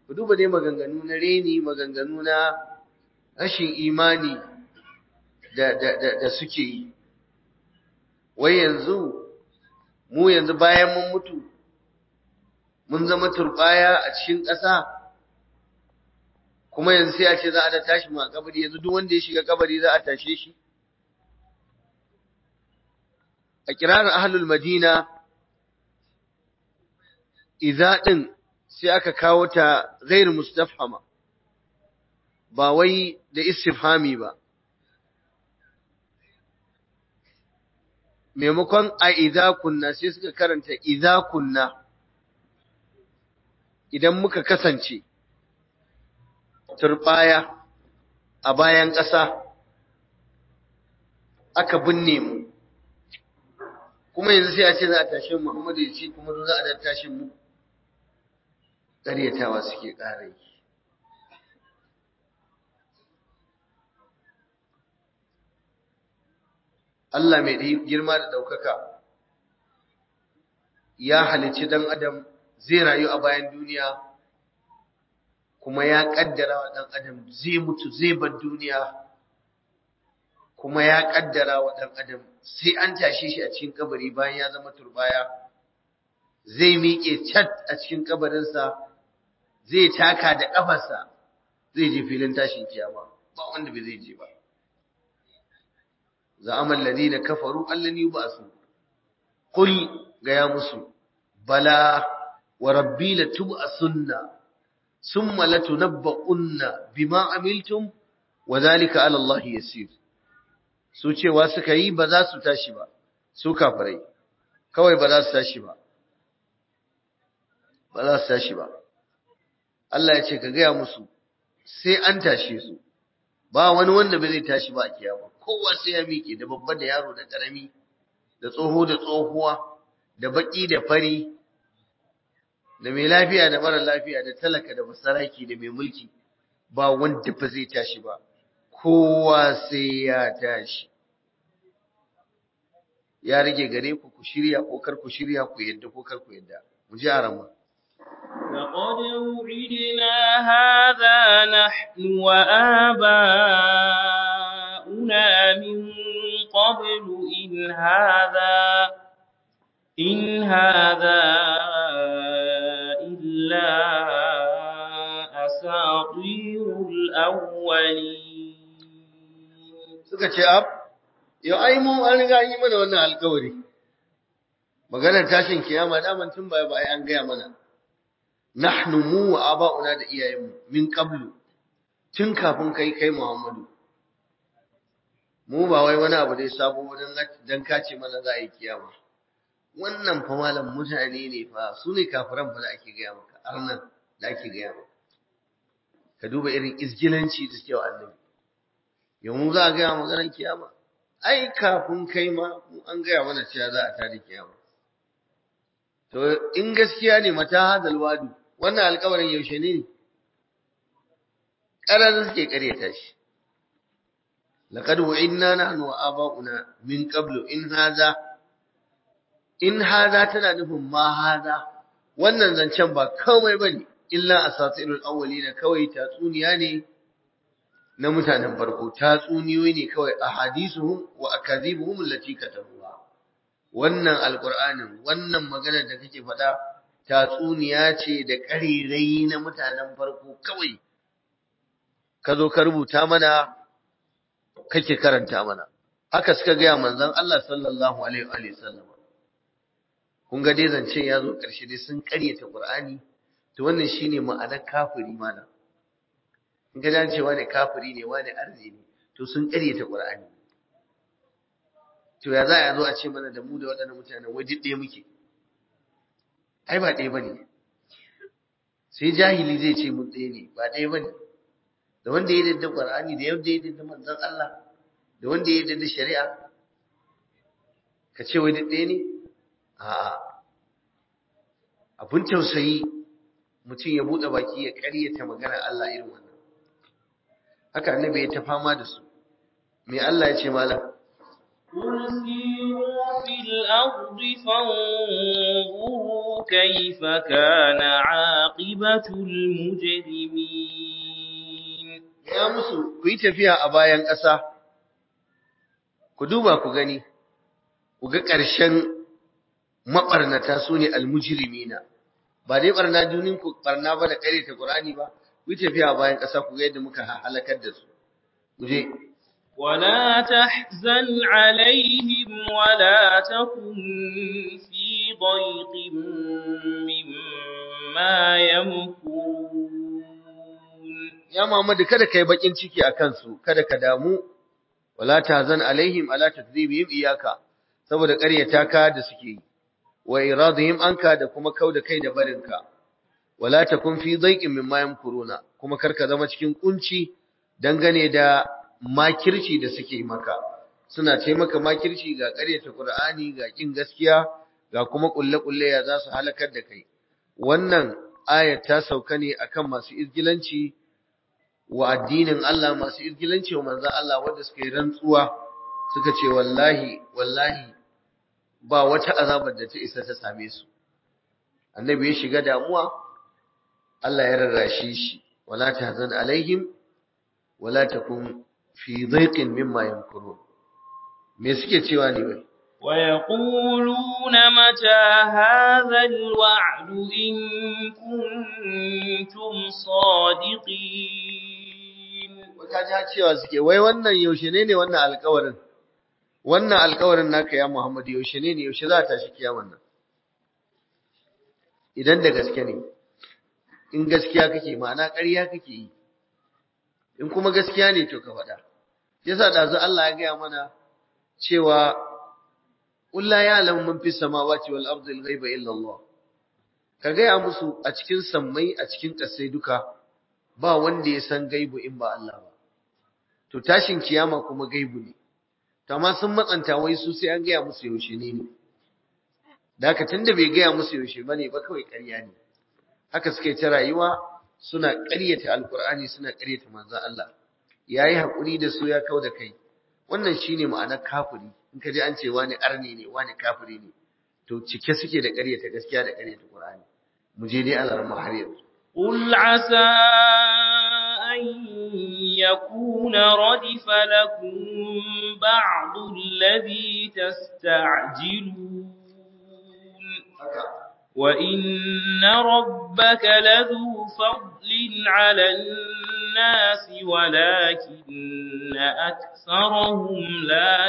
ku duba dai maganganu na reni maganganu na rashin imani da, da, da, da suke yi wai yanzu mu yanzu bayan mun mutu mun zama turbaya a cikin ƙasa kuma yanzu sai a ce za a da tashi mu a kabari yanzu duk wanda ya shiga kabari za a tashe shi a kirarin ahlul madina idza din sai aka kawo ta ghairu mustafhama ba wai da istifhami ba maimakon a idza kunna sai suka karanta idza kunna idan muka kasance turbaya a bayan ƙasa aka binne mu kuma yanzu sai a ce za a tashe Muhammadu ya ce kuma za a da tashin mu ƙaryatawa suke ƙara yi Allah mai girma da ɗaukaka ya halicci ɗan adam zai rayu a bayan duniya kuma ya ƙaddara wa ɗan adam zai mutu zai bar duniya kuma ya ƙaddara wa ɗan adam sai an tashe shi a cikin kabari bayan ya zama turbaya zai miƙe cat a cikin kabarinsa zai taka da ƙafarsa zai je filin tashin kiyama ba wanda bai zai je ba زعم الذين كفروا أن لن يبعثوا قل يا مسلم بلى وربي لتبعثن ثم لتنبؤن بما عملتم وذلك على الله يسير su cewa suka yi ba za su tashi ba su kafirai kawai ba za su tashi ba ba za su tashi ba Allah ya ce ka gaya musu sai an tashe su ba wani wanda bai zai tashi ba a kiyama kowa sai ya miƙe da babba da yaro da ƙarami da tsoho da tsohuwa da baƙi da fari da mai lafiya da mara lafiya da talaka da masaraki da mai mulki ba wanda ba zai tashi ba kowa sai ya tashi ya rage gare ku ku shirya ko kar ku shirya ku yadda ko kar ku yadda mu ji arama لقد وعدنا هذا نحن وآباؤنا من قبل إن هذا إن هذا إلا أساطير الأولين suka ce ab yau ai mu an riga an yi mana wannan alkawari maganar tashin kiyama daman tun baya ba ai an gaya mana nahnu mu wa aba'una da iyayenmu min qablu tun kafin kai kai Muhammadu mu ba wai wani abu dai sabo dan dan kace mana za a yi kiyama wannan fa malam mutane ne fa su ne kafiran fa da ake gaya maka arnan da ake gaya maka ka duba irin izgilanci da suke wa annabi yau mu za a gaya maganar kiyama ai kafin kai ma mu an gaya mana cewa za a tada kiyama to in gaskiya ne mata hadal wadu wannan alƙawarin yaushe ne ƙarar suke ƙaryata shi laqad wa'inna nahnu wa aba'una min qablu in hadha in hadha tana nufin ma hadha wannan zancen ba komai bane illa asatirul awwalina kawai tatsuniya ne na mutanen farko tatsuniyoyi ne kawai ahadisuhum wa akazibuhum allati katabuha wannan alqur'anin wannan magana da kake faɗa tatsuniya ce da ƙarirai na mutanen farko kawai ka zo ka rubuta mana kake karanta mana haka suka gaya manzon Allah sallallahu alaihi wa sallam kun ga dai zance ya zo ƙarshe dai sun ƙaryata Qur'ani to wannan shine ma'anar kafiri mana in ga dan cewa ne kafiri ne wani arzi ne to sun ƙaryata Qur'ani to ya za a zo a ce mana da mu da waɗannan mutanen waje ɗaya muke ai ba ɗaya bane sai jahili zai ce mun ɗaya ne ba ɗaya bane da wanda ya dadda Qur'ani da yadda ya dadda manzon Allah da wanda ya dadda shari'a ka ce wai ɗaya ne a'a abun tausayi mutum ya buɗe baki ya ƙaryata magana Allah irin wannan haka annabi ya ta fama da su me Allah ya ce malam قل سيروا في الأرض فانظروا كيف كان عاقبة المجرمين ya musu ku yi tafiya a bayan ƙasa ku duba ku gani ku ga ƙarshen maɓarnata su ne almujirimina ba dai ɓarna dunin ku ɓarna ba da ƙare ta ƙur'ani ba ku yi tafiya a bayan ƙasa ku ga yadda muka halakar da su ku je ولا تحزن عليهم ولا تكن في ضيق مما يمكرون ya Muhammadu kada kai bakin ciki a kansu kada ka damu wala tahzan alaihim ala takdhibihim iyaka saboda ƙaryata ka da suke yi wa iradihim anka da kuma kauda kai da barinka wala takun fi dhaiqin mimma yamkuruna kuma karka zama cikin kunci dangane da makirci da suke maka suna ce maka makirci ga ƙaryata Qur'ani ga kin gaskiya ga kuma kulle-kulle ya za su halakar da kai wannan ayat ta sauka ne akan masu izgilanci wa addinin Allah masu irgilanci wa manzan Allah wanda suka yi rantsuwa suka ce wallahi wallahi ba wata azabar da ta isa ta same su annabi ya shiga damuwa Allah ya rarrashe shi wala tahzan alaihim wala takun fi dhaiqin mimma yamkurun me suke cewa ne wai ويقولون متى هذا الوعد إن كنتم صادقين wata ja cewa suke wai wannan yaushe ne ne wannan alƙawarin wannan alƙawarin naka ya Muhammadu yaushe ne ne yaushe za ta shi kiyaman nan idan da gaske ne in gaskiya kake ma'ana ƙarya kake yi in kuma gaskiya ne to ka faɗa yasa dazu Allah ya gaya mana cewa qul la ya'lamu man fis samawati wal ardi al ghaiba illa Allah ka gaya musu a cikin sammai a cikin ƙasai duka ba wanda ya san gaibu in ba Allah ba to tashin kiyama kuma gaibu ne to amma sun matsanta wai su sai an gaya musu yaushe ne ne da haka tunda bai gaya musu yaushe bane ba kawai ƙarya ne haka suke ta rayuwa suna ƙaryata alkur'ani suna ƙaryata manzon Allah yayi hakuri da su ya kau da kai wannan shine ma'anar kafiri in ka ji an ce wani arni ne wani kafiri ne to cike suke da ƙaryata gaskiya da ƙaryata qur'ani mu je dai Allah har yanzu قل عسى أن يكون ردف لكم بعض الذي تستعجلون وإن ربك لذو فضل على الناس ولكن أكثرهم لا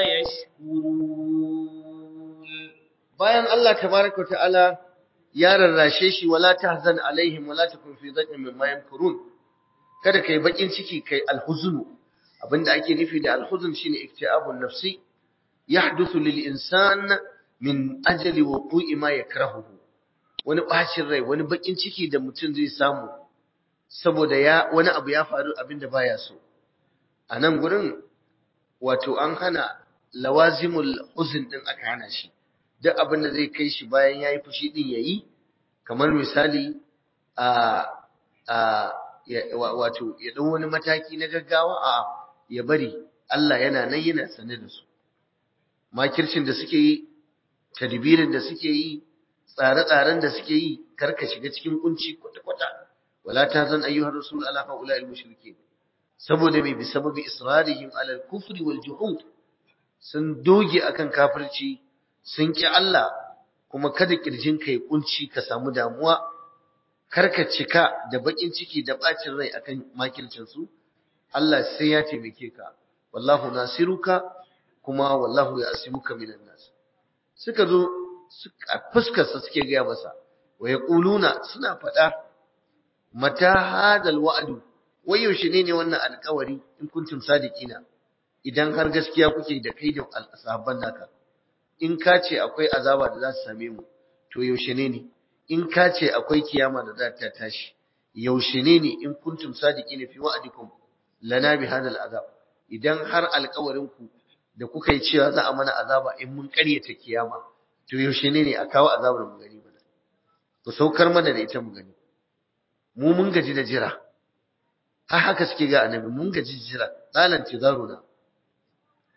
يشكرون bayan Allah tabaraka ta'ala ya rarrashe shi wala tahzan alaihim wala takun fi dhaqin mimma yamkurun kada kai bakin ciki kai alhuzunu abinda ake nufi da alhuzun shine iktiabun nafsi yahduthu lil insan min ajali wuqu'i ma yakrahuhu wani bacin rai wani bakin ciki da mutum zai samu saboda ya wani abu ya faru abinda baya so a nan gurin wato an hana lawazimul huzn din aka hana shi duk abin da zai kai shi bayan yayi fushi din yayi kamar misali a a wato ya dau wani mataki na gaggawa a ya bari Allah yana nan yana sane da su makircin da suke yi tadbirin da suke yi tsare-tsaren da suke yi karka shiga cikin kunci kwata-kwata wala tazan ayyuhar rasul ala haula'il mushrikeen saboda mai bi sababi israrihim ala al-kufri wal juhud sun doge akan kafirci sun ki Allah kuma kada kirjinka ya kunci ka samu damuwa karka cika da bakin ciki da bacin rai akan makircin su Allah sai ya taimake ka wallahu nasiruka kuma wallahu ya'simuka minan nas suka zo fuskar sa suke gaya masa wa yaquluna suna faɗa mata hadal wa'du wai yaushe ne ne wannan alƙawari in kuntum sadiqina idan har gaskiya kuke da kai da sahabban naka in ka ce akwai azaba da za su same mu to yaushe ne ne in ka ce akwai kiyama da za ta tashi yaushe ne ne in kuntum sadiqina fi wa'dikum lana bi hadal azab idan har alƙawarin ku da kuka yi cewa za a mana azaba in mun ƙaryata kiyama to yaushe ne ne a kawo azabar mu gani mana ku saukar mana da ita mu gani mu mun gaji da jira har haka suke ga annabi mun gaji jira zalan tizaruna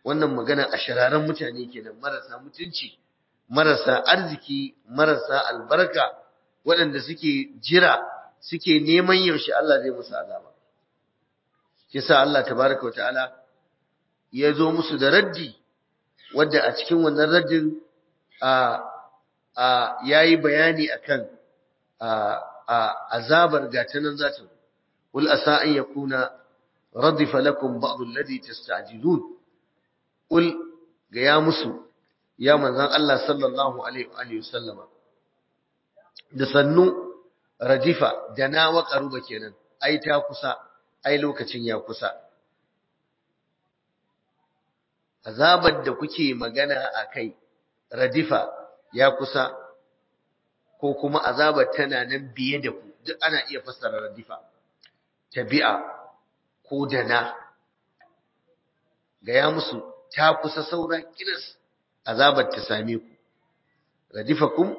wannan magana a shararan mutane kenan marasa mutunci marasa arziki marasa albarka waɗanda suke jira suke neman yaushe Allah zai musu azaba kisa Allah tabaraka wa ta'ala ya zo musu da raddi wadda a cikin wannan raddin a a yayi bayani akan a a azabar gatanan zata qul asa an yakuna radifa lakum ba'd alladhi tasta'jilun qul ga ya musu ya manzon Allah sallallahu alaihi wa alihi wasallama da sannu radifa da na wa qaruba kenan ai ta kusa ai lokacin ya kusa azabar da kuke magana akai radifa ya kusa ko kuma azabar tana nan biye da ku duk ana iya fassara radifa tabi'a ko dana gaya musu ta kusa saura kiris azabar ta same ku radifakum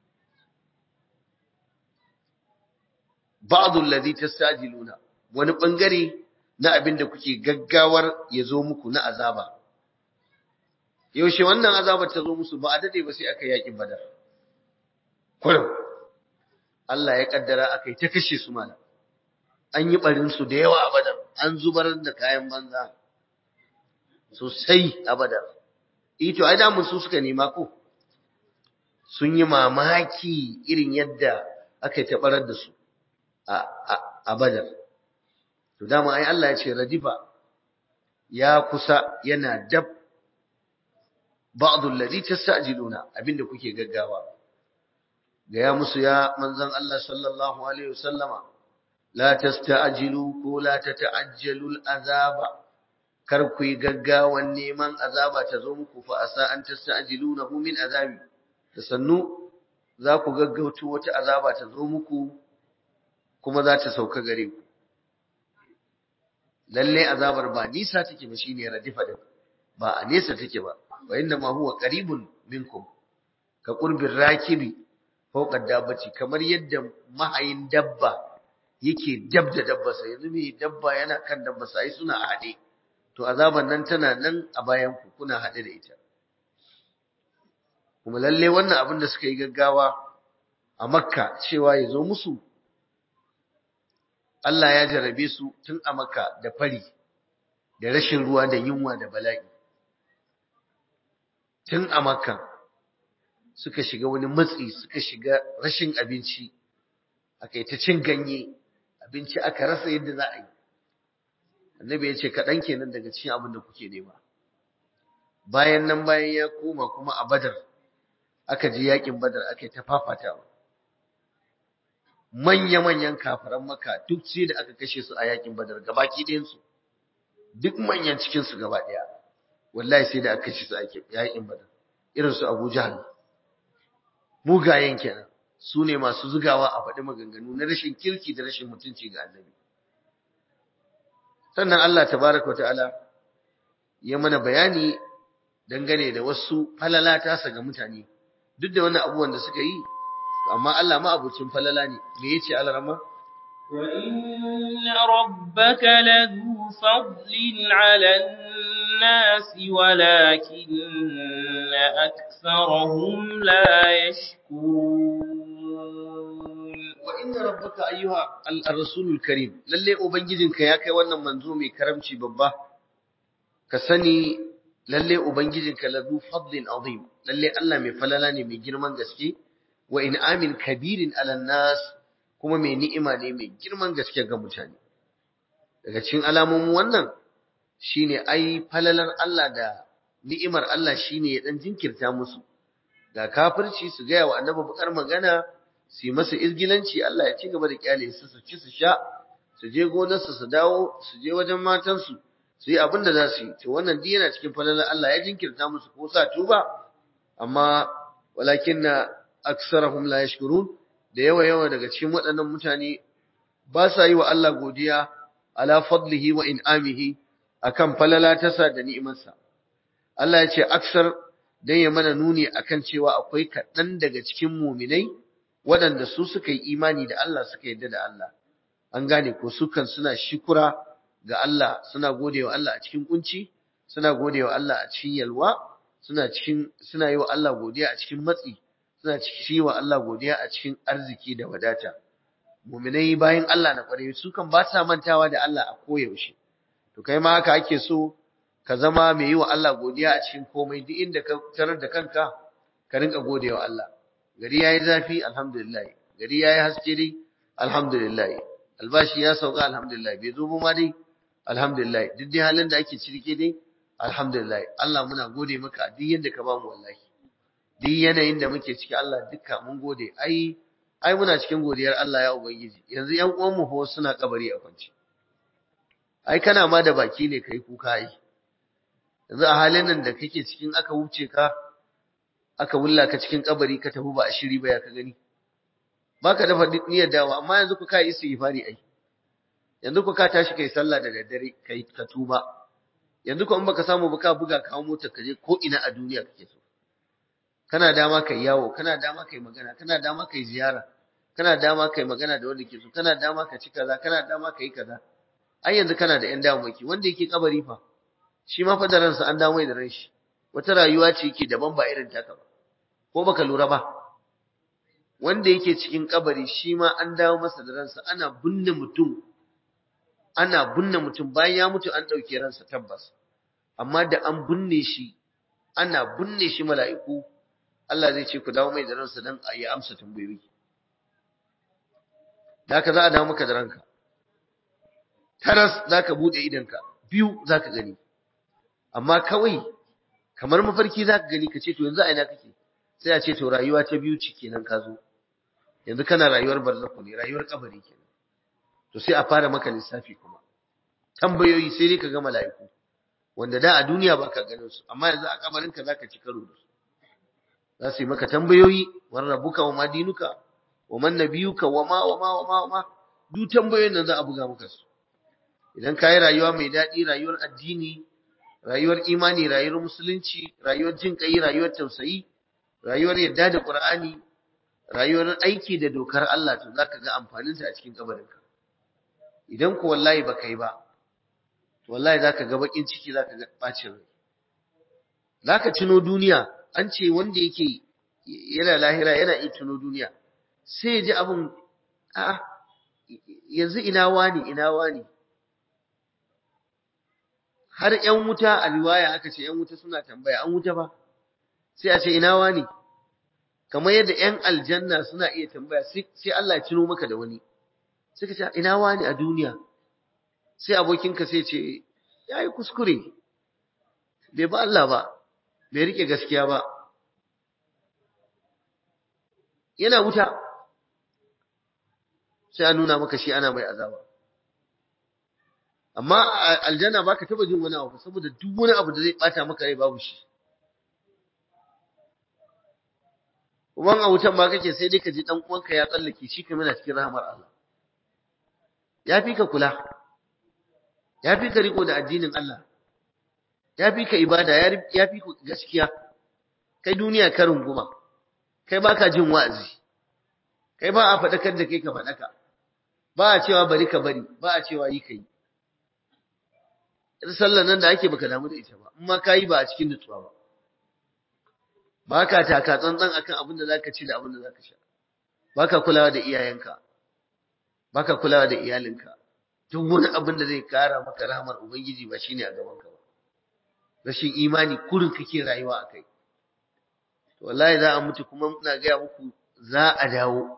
ba'd alladhi tastajiluna wani bangare na abin da kuke gaggawar ya zo muku na azaba yaushe wannan azabar ta zo musu ba a dade ba sai aka yaƙi badar kullum Allah ya kaddara aka yi ta kashe su mana an yi barin su da yawa a badar an zubar da kayan banza sosai a badar ito ai damun su suka nema ko sun yi mamaki irin yadda aka yi tabarar da su a badar to dama ai Allah ya ce radifa ya kusa yana dab ba'd alladhi tastajiluna abinda kuke gaggawa gaya musu ya manzon Allah sallallahu alaihi wasallama la tasta'jilu ko la tata'ajjalu al'azaba kar ku yi gaggawan neman azaba ta zo muku fa asa an tasta'jilunahu min azabi da sannu za ku gaggauto wata azaba ta zo muku kuma za ta sauka gare ku lalle azabar ba nisa take ba shine radifa din ba a nesa take ba wa inna ma huwa qaribun minkum ka qurbir rakibi fawqa dabbati kamar yadda mahayin dabba yake dab da dabbarsa yanzu mai dabba yana kan dabbarsa ai suna haɗe to azaban nan tana nan a bayan ku kuna haɗe da ita kuma lalle wannan abin da suka yi gaggawa a makka cewa ya zo musu Allah ya jarabe su tun a makka da fari da rashin ruwa da yunwa da bala'i tun a makka suka shiga wani matsi suka shiga rashin abinci aka yi ta cin ganye abinci aka rasa yadda za a yi annabi ya ce kaɗan kenan daga cikin abin da kuke nema bayan nan bayan ya koma kuma a badar aka je yakin badar aka yi ta fafatawa manya-manyan kafaran maka duk sai da aka kashe su a yakin badar gabaki ɗayansu duk manyan cikinsu gaba ɗaya wallahi sai da aka kashe su a yakin badar irin su abu jahal mugayen kenan su ne masu zugawa a faɗi maganganu na rashin kirki da rashin mutunci ga annabi sannan Allah tabaraka wa ta'ala ya mana bayani dangane da wasu falala tasa ga mutane duk da wannan abubuwan da suka yi amma Allah ma abucin falala ne me yace Allah rama wa inna rabbaka ladhu fadlin 'ala an-nasi walakinna aktharahum la yashkurun wa inna rabbaka ayyuha ar-rasulul karim lalle ubangijinka ya kai wannan manzo mai karamci babba ka sani lalle ubangijinka ladhu fadlin azim lalle Allah mai falala ne mai girman gaske wa in'amin kabirin ala nas kuma mai ni'ima ne mai girman gaske ga mutane daga cikin alamomin wannan shine ai falalar Allah da ni'imar Allah shine ya dan jinkirta musu ga kafirci su ga wa annabi bakar magana su yi masa izgilanci Allah ya ci gaba da kyale su su ci su sha su je gonarsu su dawo su je wajen matansu su yi abin da za su yi to wannan duk yana cikin falalar Allah ya jinkirta musu ko sa tuba amma walakinna aksarahum la yashkurun da yawa yawa daga cikin waɗannan mutane ba sa yi wa Allah godiya ala fadlihi wa in'amihi akan falala tasa da ni'imarsa Allah ya ce aksar dan ya mana nuni akan cewa akwai kaɗan daga cikin muminai waɗanda su suka yi imani da Allah suka yarda da Allah an gane ko su kan suna shukura ga Allah suna godewa Allah a cikin kunci suna godewa Allah a cikin yalwa suna cikin suna yi wa Allah godiya a cikin matsi suna cikin wa Allah godiya a cikin arziki da wadata mu'minai bayan Allah na kware su kan ba sa mantawa da Allah a koyaushe to kai ma haka ake so ka zama mai yi wa Allah godiya a cikin komai duk inda ka tarar da kanka ka rinka godewa Allah gari yayi zafi alhamdulillah gari yayi haske dai alhamdulillah albashi ya sauka alhamdulillah bai zo ma dai alhamdulillah duk dai halin da ake ciki dai alhamdulillah Allah muna gode maka duk yanda ka bamu wallahi duk yanayin da muke ciki Allah dukka mun gode ai ai muna cikin godiyar Allah ya ubangiji yanzu ƴan uwan mu fa suna kabari a kwance ai kana ma da baki ne kai kuka ai yanzu a halin nan da kake cikin aka wuce ka aka wulla ka cikin kabari ka tafi ba a shiri ba ya ka gani baka dafa niyyar dawa amma yanzu ku kai istighfari ai yanzu ku ka tashi kai sallah da daddare kai ka tuba yanzu ko in baka samu ba ka buga kawo mota ka je ko ina a duniya kake so kana dama kai yawo kana dama kai magana kana dama kai ziyara kana dama kai magana da wanda ke so kana dama ka ci kaza kana dama kai kaza ai yanzu kana da yan damaki wanda yake kabari fa shi ma fa da ransa an dawo da ran shi wata rayuwa ce yake daban ba irin taka ba ko baka lura ba wanda yake cikin kabari shi ma an dawo masa da ransa ana binne mutum ana binne mutum bayan ya mutu an ɗauke ransa tabbas amma da an binne shi ana binne shi mala'iku Allah zai ce ku dawo mai da ransa dan a yi amsa tambayoyi da haka za a dawo maka da ranka taras za ka buɗe idanka biyu za ka gani amma kawai kamar mafarki za ka gani ka ce to yanzu a ina kake sai a ce to rayuwa ta biyu ce kenan ka zo yanzu kana rayuwar barzakhu ne rayuwar kabari kenan to sai a fara maka lissafi kuma tambayoyi sai dai ka ga mala'iku wanda da a duniya baka ganin su amma yanzu a kabarin ka zaka ci karo da su za su yi maka tambayoyi wan rabbuka wa madinuka wa man nabiyuka wa ma wa ma wa ma wa ma duk tambayoyin nan za a buga maka su idan ka yi rayuwa mai daɗi rayuwar addini rayuwar imani rayuwar musulunci rayuwar jin kai rayuwar tausayi rayuwar yadda da qur'ani rayuwar aiki da dokar Allah to zaka ga amfanin sa a cikin kabarinka idan ko wallahi baka yi ba to wallahi zaka ga bakin ciki zaka ga bacin rai zaka tuno duniya an ce wanda yake yana lahira yana iya tuno duniya sai ya ji abun a'a yanzu ina wani ina wani har ƴan wuta a riwaya aka ce ƴan wuta suna tambaya an wuta ba sai a ce ina wani kamar yadda ƴan aljanna suna iya tambaya sai Allah ya cino maka da wani sai ka ce ina wani a duniya sai abokinka sai ce yayi kuskure bai ba Allah ba bai rike gaskiya ba yana wuta sai a nuna maka shi ana mai azaba amma aljanna baka taba jin wani abu saboda duk wani abu da zai bata maka rai babu shi kuma a wutan ma kake sai dai ka ji dan uwanka ya tsallake shi kuma yana cikin rahmar Allah ya fi ka kula ya fi ka riko da addinin Allah ya fi ka ibada ya fi ka gaskiya kai duniya ka runguma kai baka jin wa'azi kai ba a faɗakar da kai ka faɗaka ba a cewa bari ka bari ba a cewa yi ka yi sallar nan da ake baka damu da ita ba in ma ka yi ba a cikin nutsuwa ba ba ka taka tsantsan akan abin da zaka ci da abin da zaka sha ba ka kulawa da iyayenka ba ka kulawa da iyalinka duk wani abin da zai kara maka rahmar ubangiji ba shine a gaban ka ba rashin imani kurin kake rayuwa a kai to wallahi za a mutu kuma ina gaya muku za a dawo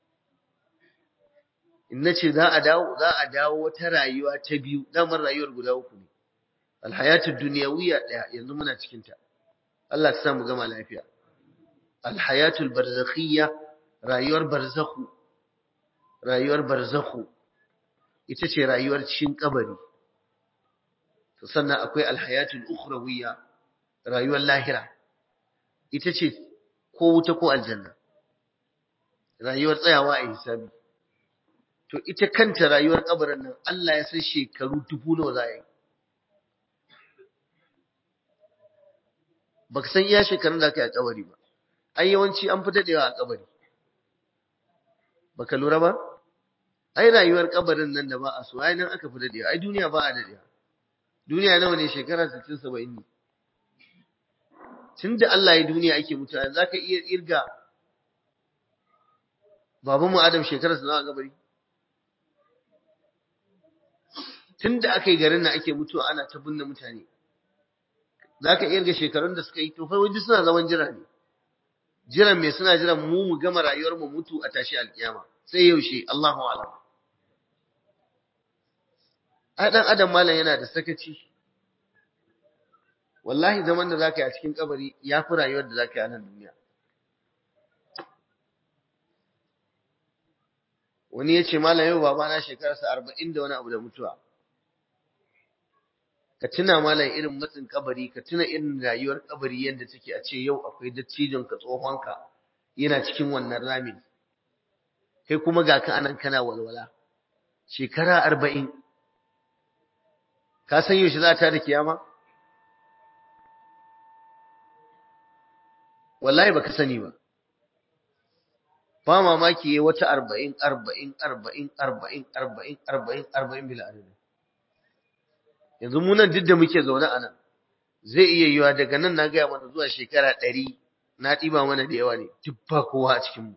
in nace za a dawo za a dawo wata rayuwa ta biyu damar rayuwar guda uku ne alhayatud dunyawiyya daya yanzu muna cikin ta Allah ya sa mu gama lafiya alhayatul barzakhiyya rayuwar barzakhu rayuwar barzakhu ita ce rayuwar cikin kabari to sannan akwai alhayatul ukhrawiyya rayuwar lahira ita ce ko wuta ko aljanna rayuwar tsayawa a hisabi to ita kanta rayuwar kabarin nan Allah ya san shekaru dubu nawa za a yi baka san iya shekarun da aka yi a kabari ba ai yawanci an fi dadewa a kabari baka lura ba ai rayuwar kabarin nan da ba a so ai nan aka fi dadewa ai duniya ba a dadewa duniya nawa ne shekara 60 70 ne tunda Allah ya duniya ake mutuwa zaka iya irga babanmu Adam shekara sa nawa gabari tunda aka yi garin nan ake mutuwa ana ta binne mutane zaka iya irga shekarun da suka yi to fa waje suna zaman jira ne jiran me suna jiran mu mu gama rayuwar mu mutu a tashi alkiyama sai yaushe Allahu a'lam a dan adam malam yana da sakaci wallahi zaman da zaka yi a cikin kabari ya fi rayuwar da zaka yi a nan duniya wani ya ce malam yau babana shekararsa arba'in da wani abu da mutuwa ka tuna malam irin matsin kabari ka tuna irin rayuwar kabari yadda take a ce yau akwai dattijon ka tsohonka yana cikin wannan ramin kai kuma ga ka anan kana walwala shekara arba'in ka san yaushe za ta da kiyama wallahi baka sani ba ba mamaki yayi wata arba'in arba'in arba'in arba'in arba'in arba'in arba'in bila adadin yanzu mu nan duk da muke zaune a nan zai iya yiwa daga nan na gaya mana zuwa shekara ɗari na ɗiba mana da yawa ne duk ba kowa a cikinmu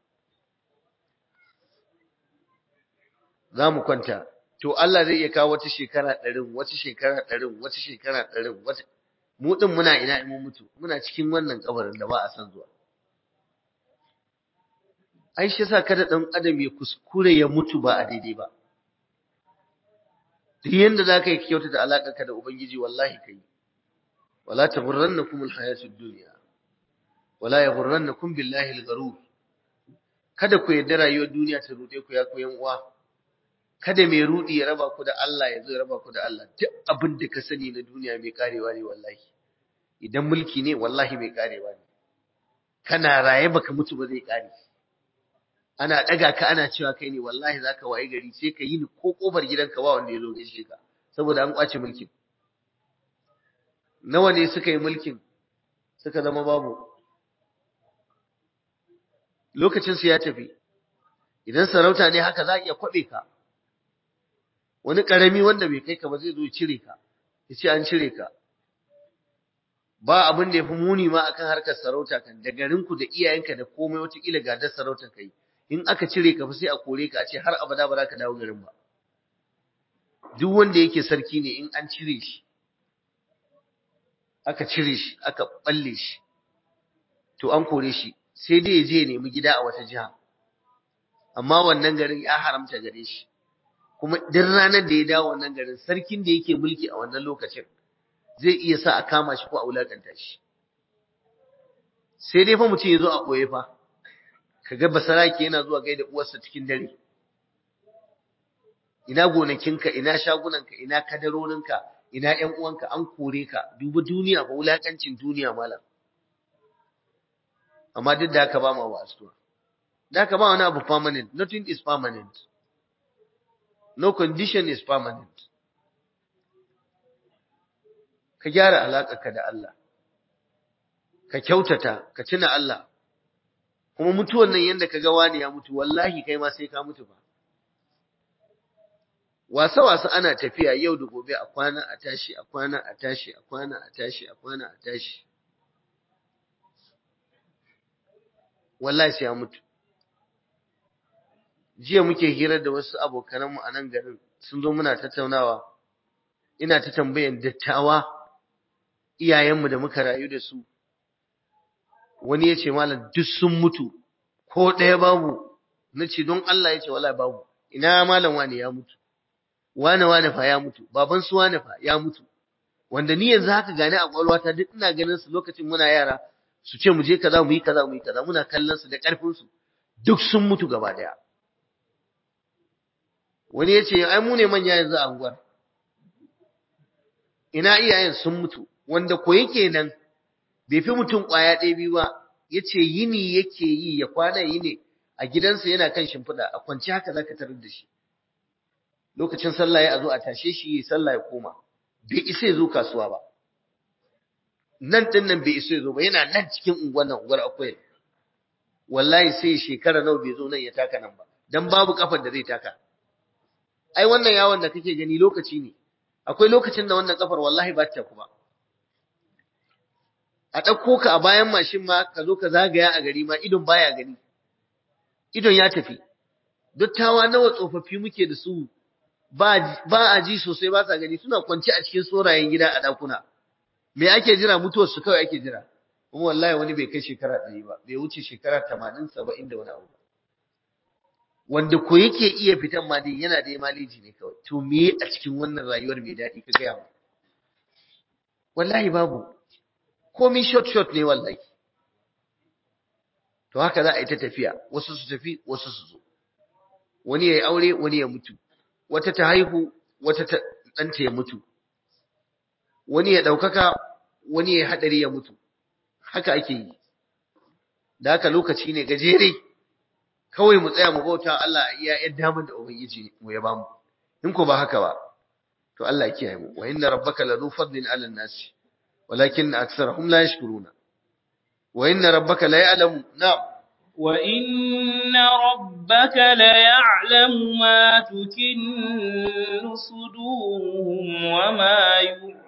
za mu kwanta to Allah zai iya kawo wata shekara ɗarin wata shekara ɗarin wata shekara ɗarin wata mu ɗin muna ina in mun mutu muna cikin wannan kabarin da ba a san zuwa ai shi yasa kada ɗan adam ya kuskure ya mutu ba a daidai ba duk yanda za ka yi kyautata alaƙarka da ubangiji wallahi ka yi wala taghurrannakum alhayatud dunya wala yaghurrannakum billahi algharur kada ku yarda rayuwar duniya ta rude ku ya ku yan uwa kada mai rudi ya raba ku da Allah ya zo ya raba ku da Allah duk abin da ka sani na duniya mai karewa ne wallahi idan mulki ne wallahi mai karewa ne kana raye baka mutu ba zai kare ana daga ka ana cewa kai ne wallahi zaka waye gari sai ka yi ni ko kofar gidanka ba wanda ya zo gaishe ka saboda an kwace mulkin nawa ne suka yi mulkin suka zama babu lokacin su ya tafi idan sarauta ne haka za a iya kwabe ka wani karami wanda bai kai ka ba zai zo cire ka ya ce an cire ka ba abin da ya fi muni ma akan harkar sarauta kan da garinku da iyayenka da komai wataƙila gadar sarautar kai in aka cire ka fa sai a kore ka a ce har abada ba za ka dawo garin ba duk wanda yake sarki ne in an cire shi aka cire shi aka balle shi to an kore shi sai dai ya je ya nemi gida a wata jiha amma wannan garin ya haramta gare shi kuma duk ranar da ya dawo wannan garin sarkin da yake mulki a wannan lokacin zai iya sa a kama shi ko a wulakanta shi sai dai fa mutum ya zo a ɓoye fa kaga basarake yana zuwa gaida uwarsa cikin dare ina gonakinka ina shagunanka ina kadarorinka ina ƴan uwanka an kore ka duba duniya ba wulakancin duniya malam amma duk da haka ba ma wasuwa da haka ba wani abu permanent nothing is permanent no condition is permanent ka gyara alaƙarka da Allah ka kyautata ka tuna Allah kuma mutuwan nan yanda ka ga wani ya mutu wallahi kai ma sai ka mutu ba wasa wasa ana tafiya yau da gobe a kwana a tashi a kwana a tashi a kwana a tashi a kwana a tashi wallahi sai ya mutu jiya muke hirar da wasu abokananmu a nan garin sun zo muna tattaunawa ina ta tambayan dattawa iyayenmu da muka rayu da su wani ya ce malam duk sun mutu ko ɗaya babu na ce don Allah ya ce wala babu ina malam wani ya mutu wane wane fa ya mutu baban su wane fa ya mutu wanda ni yanzu haka gane a kwalwata duk ina ganin su lokacin muna yara su ce mu je kaza mu yi kaza mu yi kaza muna kallon su da karfin su duk sun mutu gaba daya wani ya ce ai mu ne manya yanzu a unguwar ina iyayen sun mutu wanda ko yake nan bai fi mutum ƙwaya ɗaya biyu ba ya ce yini yake yi ya kwana yi ne a gidansa yana kan shimfiɗa a kwanci haka za ka tarar da shi lokacin sallah ya zo a tashe shi ya sallah ya koma bai isa ya zo kasuwa ba nan ɗin nan bai isa ya zo ba yana nan cikin unguwar nan unguwar akwai wallahi sai shekara nawa bai zo nan ya taka nan ba dan babu kafar da zai taka ai wannan yawon da kake gani lokaci ne akwai lokacin da wannan kafar wallahi ba ta kuma a ɗauko ka a bayan mashin ma ka zo ka zagaya a gari ma idon baya gani idon ya tafi dottawa nawa tsofaffi muke da su ba a ji sosai ba sa gani suna kwance a cikin sorayen gida a ɗakuna me ake jira mutuwar su kawai ake jira kuma wallahi wani bai kai shekara ɗari ba bai wuce shekara tamanin saba'in da wani abu ba wanda ko yake iya fitan ma dai yana da maliji ne kawai to me a cikin wannan rayuwar mai daɗi ka gaya mu wallahi babu komai short short ne wallahi to haka za a yi ta tafiya wasu su tafi wasu su zo wani ya yi aure wani ya mutu wata ta haihu wata ta ɗanta ya mutu wani ya ɗaukaka wani ya yi haɗari ya mutu haka ake yi da haka lokaci ne gajere kawai mu tsaya mu bauta Allah a iya yadda damar da ubangiji mu ya bamu in ko ba haka ba to Allah ya kiyaye mu wa inna rabbaka la zu fadlin 'ala an-nas walakin aktharuhum la yashkuruna wa inna rabbaka la ya'lamu na'am wa inna rabbaka la ya'lamu ma tukinnu suduruhum wa ma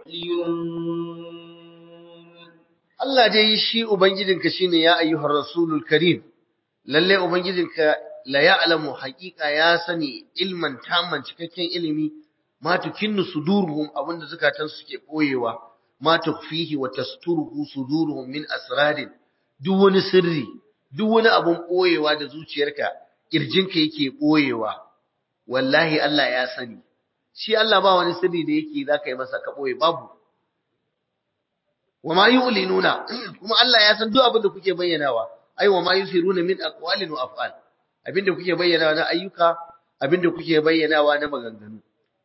yu'linun Allah dai shi ubangijinka shine ya ayyuhar rasulul karim lalle ubangijinka la ya'lamu haqiqa ya sani ilman tamman cikakken ilimi ma tukinnu suduruhum abinda zakatan suke boyewa ma tukfihi wa tasturuhu suduruhum min asrarin duk wani sirri duk wani abun boyewa da zuciyarka kirjinka yake boyewa wallahi Allah ya sani shi Allah ba wani sirri da yake zaka yi masa ka boye babu wa ma yu'linuna kuma Allah ya san duk abin da kuke bayyanawa ai wa ma yusiruna min aqwalin wa af'al abinda kuke bayyanawa na ayyuka abinda kuke bayyanawa na maganganu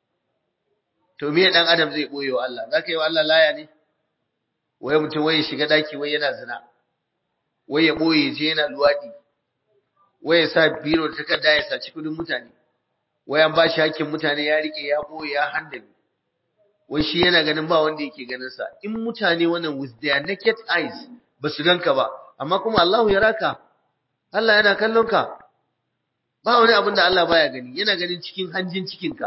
to me dan adam zai boye wa Allah zaka yi wa Allah laya ne waye mutum waye shiga daki waye yana zina waye boye je yana luwadi waye sa biro da takarda ya saci kudin mutane waye an bashi hakkin mutane ya rike ya boye ya handame wai shi yana ganin ba wanda yake ganin sa in mutane wannan with their naked eyes ba su ganka ba amma kuma Allahu ya raka Allah yana kallon ka ba wani abin da Allah baya gani yana ganin cikin hanjin cikinka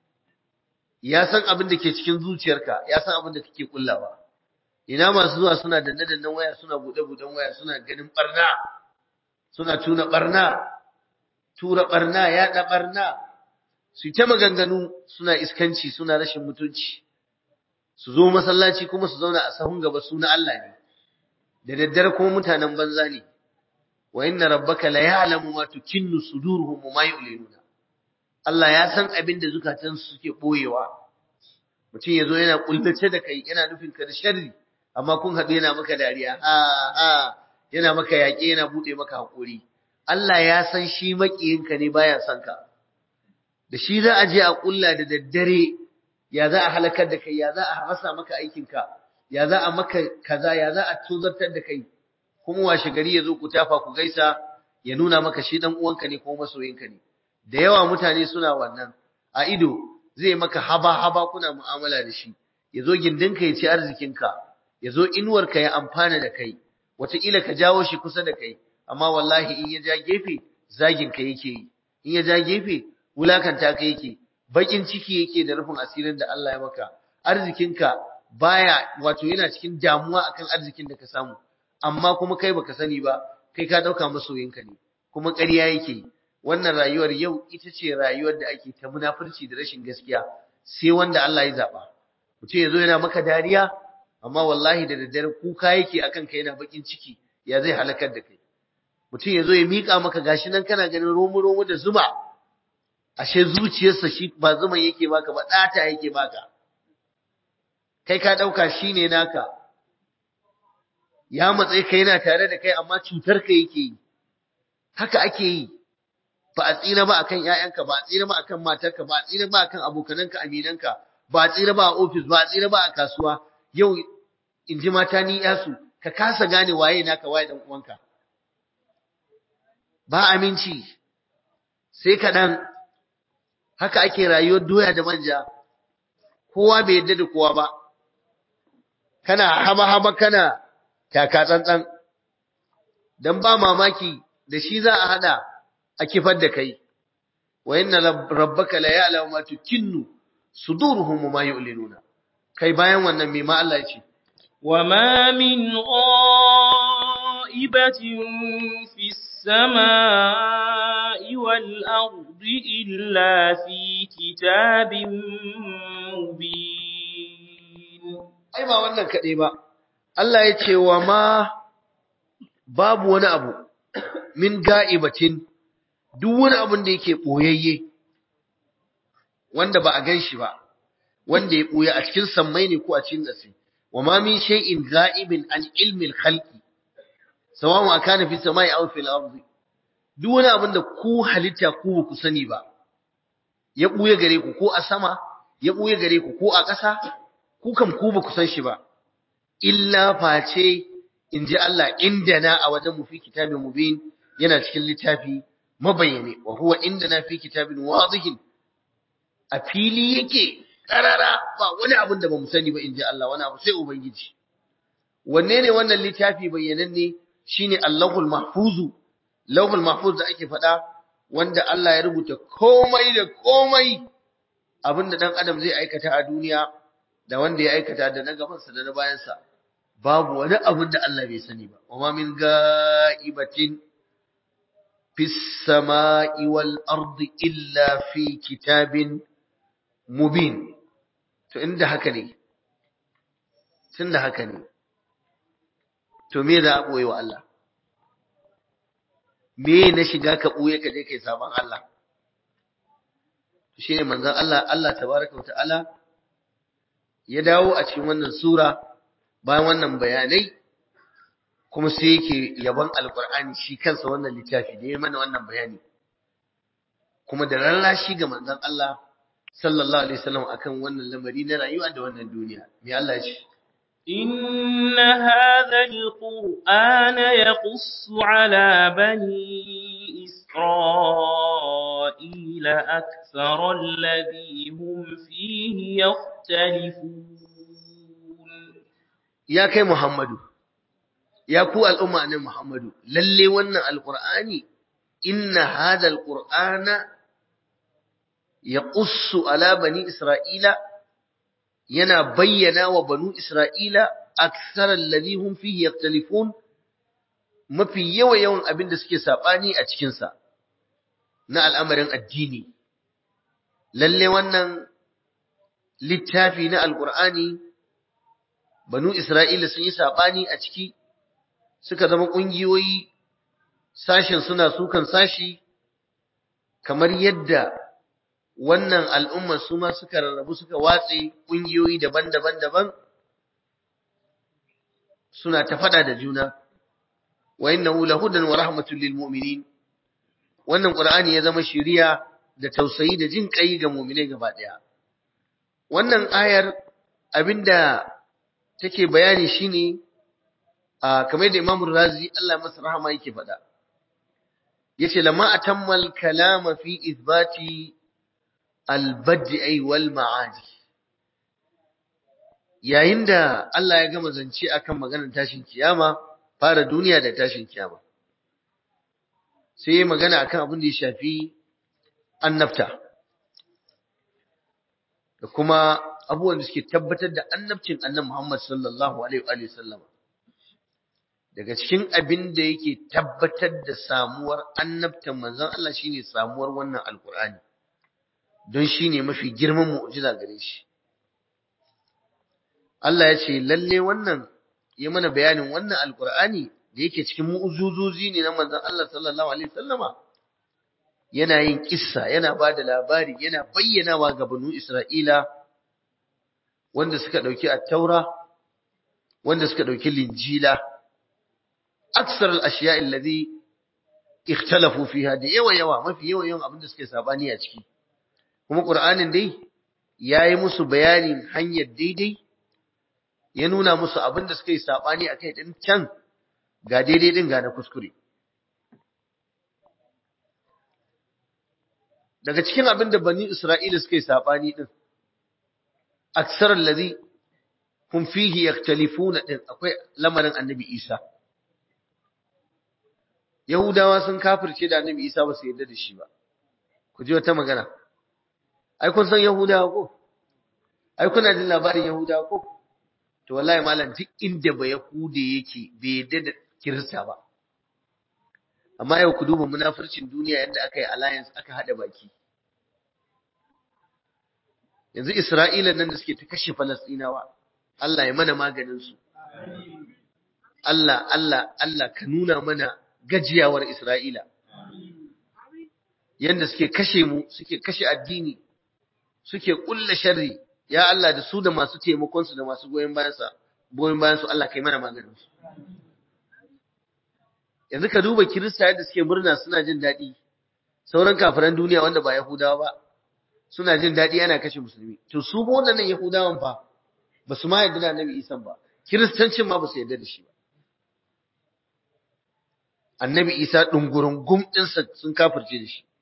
ya san abin da ke cikin zuciyarka ya san abin da kake kullawa ina masu zuwa suna danne dannen waya suna bude buden waya suna ganin barna suna tuna barna tura barna yaɗa barna su ta maganganu suna iskanci suna rashin mutunci su zo masallaci kuma su zauna a sahun gaba su na Allah ne da daddare kuma mutanen banza ne wa inna rabbaka la ya'lamu ma tukinnu suduruhum wa ma yu'linuna Allah ya san abin da zukatan su suke boyewa mutum yazo yana kullace da kai yana nufin ka da sharri amma kun haɗu yana maka dariya ha ha yana maka yaƙe yana bude maka hakuri Allah ya san shi makiyinka ne baya son ka da shi za a je a kulla da daddare ya za a halakar da kai ya za a rasa maka aikinka ya za a maka kaza ya za a tozartar da kai kuma washe gari ya zo ku tafa ku gaisa ya nuna maka shi dan uwanka ne ko masoyinka ne da yawa mutane suna wannan a ido zai maka haba haba kuna mu'amala da shi ya zo gindinka ya ci arzikinka ya zo inuwarka ya amfana da kai wataƙila ka jawo shi kusa da kai amma wallahi in ya ja gefe zaginka yake yi in ya ja gefe wulakanta ka yake bakin ciki yake da rufin asirin da Allah ya maka arzikinka baya wato yana cikin damuwa akan arzikin da ka samu amma kuma kai baka sani ba kai ka dauka masoyinka ne kuma ƙarya yake wannan rayuwar yau ita ce rayuwar da ake ta munafurci da rashin gaskiya sai wanda Allah ya zaba mutum yazo yana maka dariya amma wallahi da daddare kuka yake akan kai yana bakin ciki ya zai halakar da kai mutum yazo ya mika maka gashi nan kana ganin romo romo da zuba ashe zuciyarsa shi ba zuman yake baka ba ɗata yake baka kai ka ɗauka shi ne naka ya matsayi ka yana tare da kai amma cutar ka yake yi haka ake yi ba a tsira ba akan ƴaƴanka ba a tsira ba akan matarka ba a tsira ba akan abokananka aminanka ba a tsira ba a ofis ba a tsira ba a kasuwa yau in ji mata ni yasu ka kasa gane waye naka waye dan uwanka ba aminci sai kaɗan haka ake rayuwar doya da manja kowa bai yadda da kowa ba kana haba-haba kana taka tsantsan dan ba mamaki da shi za a hada a kifar da kai wa inna rabbaka la ya'lamu ma tukinnu suduruhum ma yu'linuna kai bayan wannan me ma Allah ya ce وما من غائبة في السماء والأرض إلا في كتاب مبين ai ba wannan kaɗai ba Allah ya ce wa ma babu wani abu min ga'ibatin duk wani abun da yake ɓoyayye wanda ba a gan shi ba wanda ya ɓoye a cikin sammai ne ko a cikin ƙasa wa ma min shay'in ga'ibin an ilmin khalqi sawa'un akana fi samai aw fil ardi duk wani abun da ku halitta ku ba ku sani ba ya ɓoye gare ku ko a sama ya ɓoye gare ku ko a ƙasa ku kam ku ba ku san shi ba illa face in ji Allah indana a wajen mu fi kitabin mubin yana cikin littafi mabayyane wa huwa indana fi kitabin wadihin a fili yake karara ba wani abin da bamu sani ba in ji Allah wani abu sai ubangiji wanne ne wannan littafi bayyananne shine Allahul Mahfuzu Lauhul Mahfuz da ake faɗa wanda Allah ya rubuta komai da komai abinda dan adam zai aikata a duniya da wanda ya aikata da na gabansa da na bayansa babu wani abin da Allah bai sani ba wa min ga'ibatin fis sama'i wal ardi illa fi kitabin mubin to inda haka ne tunda haka ne to me za a boye wa Allah me na shiga ka boye ka je kai saban Allah shine manzon Allah Allah tabaraka wa ta'ala ya dawo a cikin wannan sura bayan wannan bayanai kuma sai yake yaban alkur'ani shi kansa wannan littafi da ya mana wannan bayani kuma da lallashi ga manzon Allah sallallahu alaihi wasallam akan wannan lamari na rayuwa da wannan duniya me Allah ya ce إن هذا القرآن يقص على بني إسرائيل أكثر الذي هم فيه يختلفون ya kai Muhammadu ya ku al'umma ne Muhammadu lalle wannan alqur'ani inna hadha alqur'ana yaqussu ala bani isra'ila yana bayyana wa banu isra'ila akthar alladhi hum fihi yaktalifun mafi yawa yawan abin da suke sabani a cikin sa na al'amarin addini lalle wannan littafi na alqur'ani banu Isra'ila sun yi saɓani a ciki, suka zama ƙungiyoyi, sashen suna sukan sashi, kamar yadda wannan al'ummar su ma suka rarrabu suka watse ƙungiyoyi daban-daban daban, suna ta faɗa da juna, wa inna hula hudan wa rahmatul lil mu'minin wannan ƙur'ani ya zama shiriya da tausayi da jin ƙai ga mu'minai gaba ɗaya. Wannan ayar abinda take bayani shine a kamar da Imam Razi Allah masa rahama yake faɗa yace lamma atammal kalama fi ithbati al-bad'i wal ma'adi yayin da Allah ya gama zance akan maganar tashin kiyama fara duniya da tashin kiyama sai ya magana akan abin da ya shafi annabta da kuma abubuwan da suke tabbatar da annabcin annabi Muhammad sallallahu alaihi wa sallam daga cikin abin da yake tabbatar da samuwar annabtan manzon Allah shine samuwar wannan alkur'ani don shine mafi girman mu'jiza gare shi Allah ya ce lalle wannan ya mana bayanin wannan alkur'ani da yake cikin mu'uzuzozi ne na manzon Allah sallallahu alaihi wasallama yana yin kissa yana ba da labari yana bayyanawa ga banu Isra'ila wanda suka ɗauki attaura wanda suka ɗauki linjila aksar al'ashiya illazi ikhtalafu fiha da yawa yawa mafi yawa yawan abinda suke sabani a ciki kuma ƙur'anin dai ya yi musu bayanin hanyar daidai ya nuna musu abinda suka yi sabani a kai ɗin can ga daidai ɗin ga na kuskure daga cikin abinda bani isra'ila suka yi sabani ɗin aksar allazi hum fihi yaktalifuna din akwai lamarin annabi Isa Yahudawa sun kafirce da annabi Isa ba su yarda da shi ba ku ji wata magana ai kun san Yahudawa ko ai kuna jin labarin yahudawa ko to wallahi malam duk inda ba yahude yake bai yadda da kirista ba amma yau ku duba munafircin duniya yadda aka yi alliance aka hada baki yanzu Isra'ila nan da suke ta kashe Falastinawa Allah ya mana maganin su Allah Allah Allah ka nuna mana gajiyawar Isra'ila yanda suke kashe mu suke kashe addini suke kulla sharri ya Allah da su da masu taimakon su da masu goyen bayan sa goyen bayan su Allah kai mana maganin su yanzu ka duba Kirista yadda suke murna suna jin daɗi sauran kafiran duniya wanda ba Yahudawa ba suna jin daɗi ana kashe musulmi to su ba waɗannan Yahudawan fa ba su ma yarda da Annabi Isa ba Kiristancin ma ba su yarda da shi ba Annabi Isa ɗungurin gumɗinsa sun kafirce da shi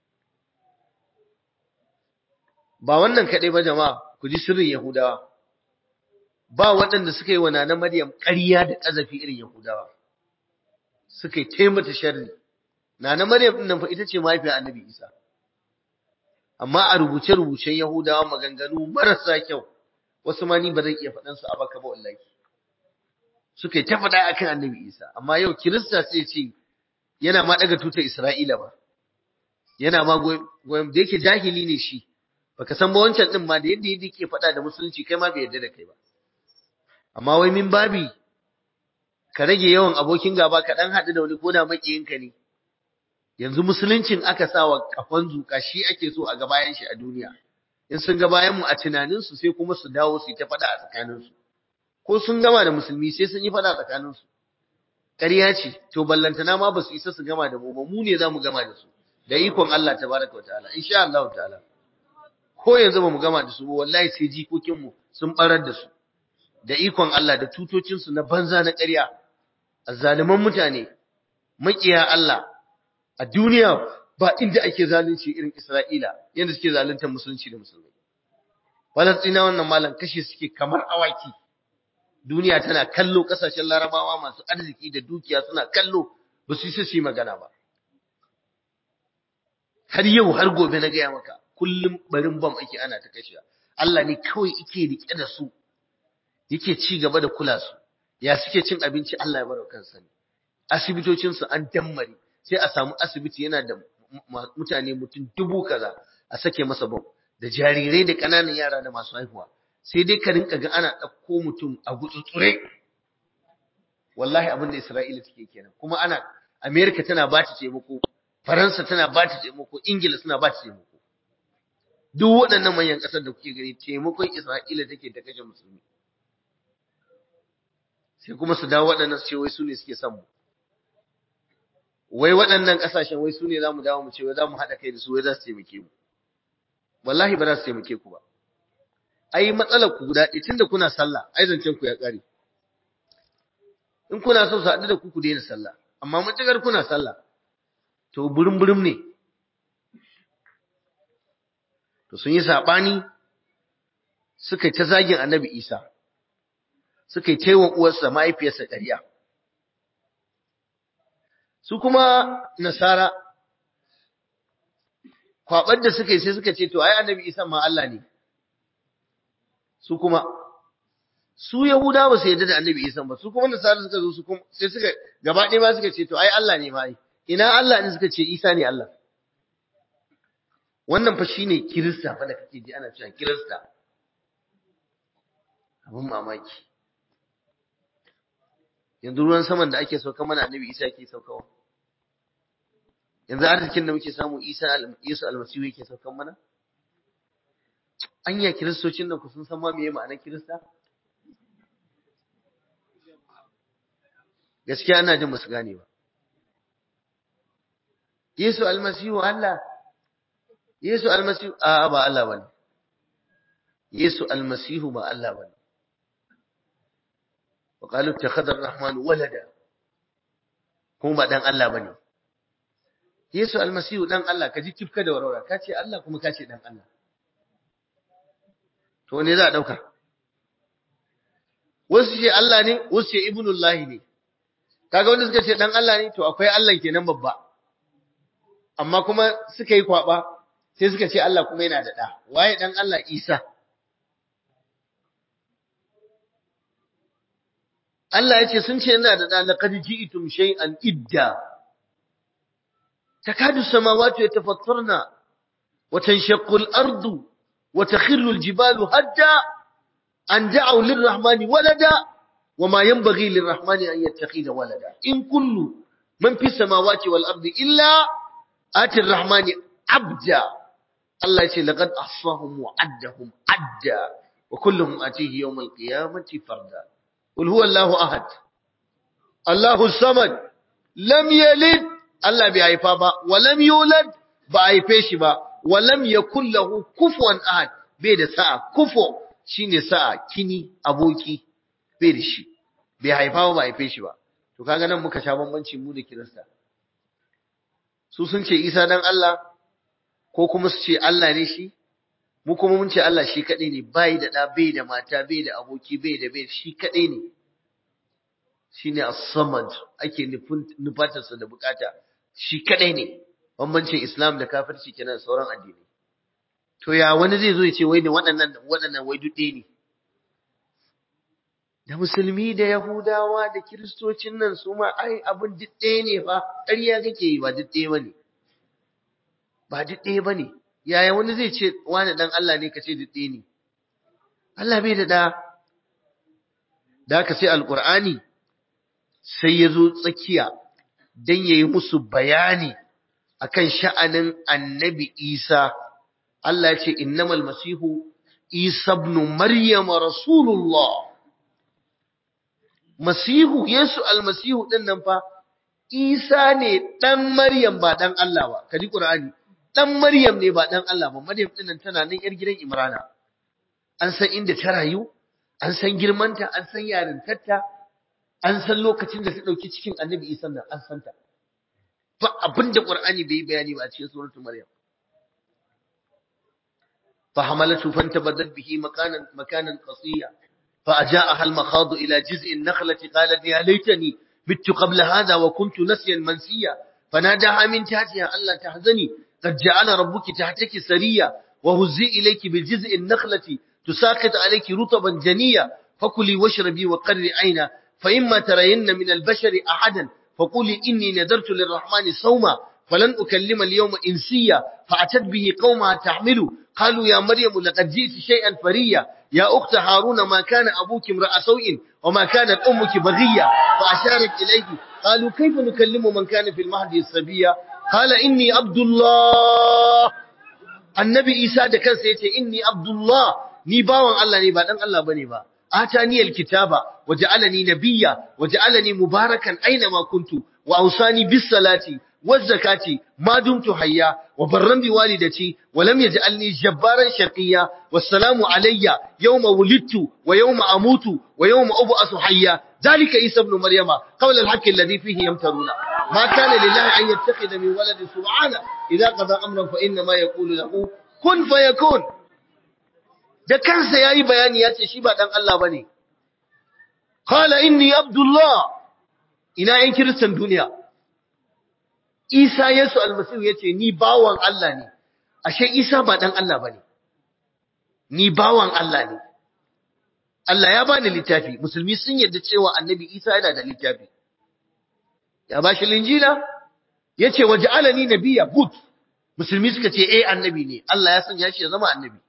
ba wannan kaɗai ba jama'a ku ji sirrin Yahudawa ba waɗanda suka yi wa Nana Maryam ƙarya da ƙazafi irin Yahudawa suka yi taimata sharri Nana Maryam ɗin nan fa ita ce mahaifiyar Annabi Isa amma a rubuce-rubucen Yahudawa maganganu marasa kyau wasu ma ni ba zan iya faɗan su a baka ba wallahi suka yi ta faɗa akan Annabi Isa amma yau Kirista sai ce yana ma daga tutar Isra'ila ba yana ma goyon da yake jahili ne shi baka san ba wancan din ma da yadda yadda yake faɗa da musulunci kai ma bai yarda da kai ba amma wai min babi ka rage yawan abokin gaba ka dan haɗu da wani ko da makiyinka ne yanzu musuluncin aka sa wa kafan zuka shi ake so a ga bayan shi a duniya in sun ga bayan mu a tunanin su sai kuma su dawo su ta faɗa a tsakanin su ko sun gama da musulmi sai sun yi faɗa a tsakanin su ƙarya ce to ballantana ma ba su isa su gama da mu ba mu ne za mu gama da su da ikon Allah tabaraka wa ta'ala insha Allah ta'ala ko yanzu ba mu gama da su ba wallahi sai jikokin mu sun barar da su da ikon Allah da tutocin su na banza na ƙarya azzaliman mutane makiya Allah a duniya ba inda ake zalunci irin Isra'ila yadda suke zaluntar musulunci da musulmai. Falastina wannan malam kashe suke kamar awaki. Duniya tana kallo ƙasashen larabawa masu arziki da dukiya suna kallo ba su yi su yi magana ba. Har yau har gobe na gaya maka kullum barin bam ake ana ta kashe. Allah ne kawai ike rike da su yake ci gaba da kula su. Ya suke cin abinci Allah ya bar kansa ne. Asibitocinsu an dammare. sai a samu asibiti yana da mutane mutum dubu kaza a sake masa bom da jarirai da ƙananan yara da masu haihuwa sai dai ka rinka ga ana ɗauko mutum a gutsutsure wallahi abin da Isra'ila take kenan kuma ana Amerika tana ba ta taimako Faransa tana ba ta taimako Ingila suna ba ta taimako duk waɗannan manyan ƙasar da kuke gani taimakon Isra'ila take ta kashe musulmi sai kuma su dawo waɗannan su ce wai su ne suke son mu wai waɗannan ƙasashen wai su ne za mu dawo mu ce wai za mu haɗa kai da su wai za su taimake mu wallahi ba za su taimake ku ba ai matsalar ku guda ɗaya tunda kuna sallah ai zancen ku ya ƙare in kuna so su haɗu da ku ku daina sallah amma matuƙar kuna sallah to burin burin ne to sun yi saɓani suka yi ta zagin annabi isa suka yi taiwa uwarsa mahaifiyarsa ƙarya su kuma nasara kwabar da suka yi sai suka ce to ai annabi isa ma Allah ne su kuma su yahuda ba su yarda da annabi isa ba su kuma nasara suka zo su kuma sai suka gaba ɗaya ma suka ce to ai Allah ne ma ai ina Allah ne suka ce isa ne Allah wannan fa shine kirista fa da kake ji ana cewa kirista abin mamaki yanzu ruwan saman da ake sauka mana annabi isa yake saukawa yanzu arzikin da muke samu isa yesu almasihu yake saukan mana anya kiristocin nan ku sun san ma meye ma'anar kirista gaskiya ana jin musu gane ba yesu almasihu Allah yesu almasihu a ba Allah bane yesu almasihu ba Allah bane وقالوا اتخذ الرحمن ولدا kuma dan Allah bane Yesu almasihu dan Allah ka ji tifka da warwara ka ce Allah kuma ka ce dan Allah to ne za a dauka wasu ce Allah ne wasu ce ibnullahi ne kaga wanda suka ce dan Allah ne to akwai Allah kenan babba amma kuma suka yi kwaba sai suka ce Allah kuma yana da da waye dan Allah Isa Allah ya ce sun ce yana da ɗa laqad ji'tum shay'an idda takadu samawati yatafattarna wa tanshaqqu al-ardu wa takhirru al-jibalu hadda an da'u lir-rahmani walada وما ينبغي للرحمن أن يتخذ ولدا إن كل من في السماوات والأرض إلا آتي الرحمن عبدا الله يقول لقد أحصاهم وعدهم عدا وكلهم آتيه يوم القيامة فردا قل هو الله أحد الله الصمد لم يلد الله بيعيفا با ولم يولد بيعيفيش با ولم يكن له كفوا أحد بيد ساعة كفو شيني ساعة كيني أبوكي bai da shi bai haifa ba ba haife shi ba to kaga nan muka sha bambanci mu da kirista su sun ce Isa dan Allah ko kuma su ce Allah ne shi mu kuma mun ce Allah shi kadai ne bai da da bai da mata bai da aboki bai da bai shi kadai ne shine as-samad ake nufin nufatarsa da bukata shi kadai ne bambancin Islam da kafirci kenan da sauran addini to ya wani zai zo ya ce wai da waɗannan waɗannan wai duk ɗaya ne da musulmi da yahudawa da kiristocin nan su ma ai abin duk ɗaya ne fa ƙarya kake yi ba duk ɗaya bane ba duk ɗaya bane yaya wani zai ce wani dan Allah ne ka ce duk ɗaya ne Allah bai da da da ka sai alqur'ani sai ya zo tsakiya dan yayi musu bayani akan sha'anin annabi Isa Allah ya ce innamal masihu Isa ibn Maryam rasulullah Masihu, Yesu almasihu ɗin nan fa, Isa ne ɗan Maryam ba ɗan Allah ba, ka ji ƙur'ani, ɗan Maryam ne ba ɗan Allah ba, Maryam ɗin nan tana nan ‘yar gidan Imrana. An san inda ta rayu, an san girmanta, an san yarintarta, an san lokacin da ta ɗauki cikin annabi Isa nan, an san ta. Ba abin da ƙur'ani bai yi bayani ba a cikin suratul Maryam. فحملته فانتبذت به مكانا مكانا قصيا فأجاءها المخاض إلى جزء النخلة قالت يا ليتني مت قبل هذا وكنت نسيا منسيا فناداها من تحتها ألا تحزني قد جعل ربك تحتك سريا وهزي إليك بجزء النخلة تساقط عليك رطبا جنيا فكلي واشربي وقري عينا فإما ترين من البشر أحدا فقولي إني نذرت للرحمن صوما فلن أكلم اليوم إنسيا فأتت به قومها تحمل قالوا يا مريم لقد جئت شيئا فريا يا أخت هارون ما كان أبوك امرأ سوء وما كانت أمك بغية فأشارت إليه قالوا كيف نكلم من كان في المهد الصبية قال إني عبد الله النبي إيسى ده كان سيتي إني عبد الله ni bawan Allah ne ba dan Allah bane ba atani alkitaba waja'alani nabiyya waja'alani mubarakan aina ma kuntu wa awsani bis salati والزكاة ما دمت حيا وبرا بوالدتي ولم يجعلني جبارا شقيا والسلام علي يوم ولدت ويوم أموت ويوم أبعث حيا ذلك عيسى ابن مريم قول الحق الذي فيه يمترون ما كان لله أن يتخذ من ولد سبحانه إذا قضى أمرا فإنما يقول له كن فيكون da kansa yayi bayani yace shi ba dan Allah bane qala inni abdullah ina yan kiristan duniya Isa Yesu almasihu ya ce, Ni bawan Allah ne, ashe Isa ba ɗan Allah ba ne, ni bawan Allah ne. Allah ya bani littafi, musulmi sun yarda cewa annabi Isa yana da littafi. Ya ba shi linjila, ya ce, Waje alani nabiya good, musulmi suka ce, Eh annabi ne, Allah ya sanya shi ya zama annabi.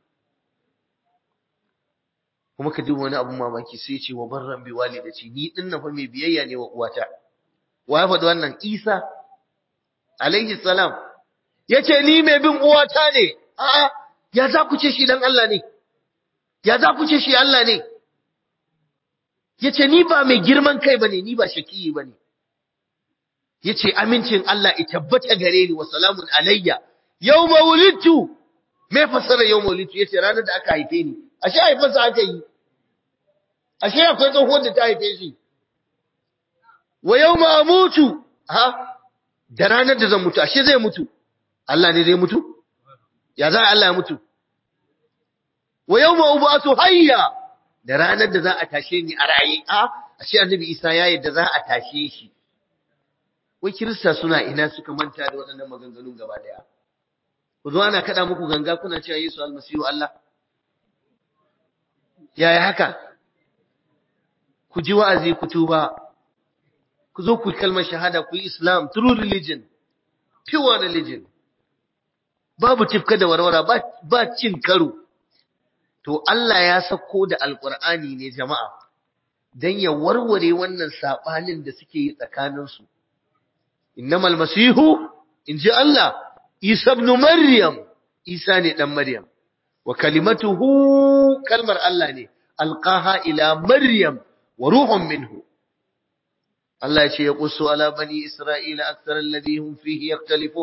Kuma ka duba wani abun mamaki sai ce wa barran bi walidaci, ni ɗin na fa mai biyayya ne wa uwata. Wa ya faɗi wannan Isa alaihi salam yace ni mai bin uwata ne a'a ya za ku ce shi dan Allah ne ya za ku ce shi Allah ne yace ni ba mai girman kai bane ni ba shakiyi bane yace amincin Allah ya tabbata gare ni wa salamun alayya yawma wulidtu me fasara yawma wulidtu yace ranar da aka haife ni ashe haifarsa aka yi ashe akwai tsohuwar da ta haife shi wa yawma amutu ha da ranar da zan mutu ashe zai mutu Allah ne zai mutu ya za Allah ya mutu wa yawma ubatu hayya da ranar da za a tashe ni a raye a ashe annabi Isa ya yadda za a tashe shi wai kirista suna ina suka manta da waɗannan maganganun gaba daya ku zo ana kada muku ganga kuna cewa Yesu almasihu Allah yaya haka ku ji wa'azi ku tuba ku zo ku yi kalmar shahada ku yi islam true religion pure religion babu tifka da warwara ba, ba cin karo to Allah ya sako da alkur'ani ne jama'a dan ya warware wannan sabanin da suke yi tsakaninsu innamal masihu inji Allah Isa ibn Maryam Isa ne dan Maryam wa kalimatuhu kalmar Allah ne alqaha ila Maryam wa ruhun minhu Allah ya ce ya qussu ala bani Isra'ila akthar alladhi hum fihi yaktalifun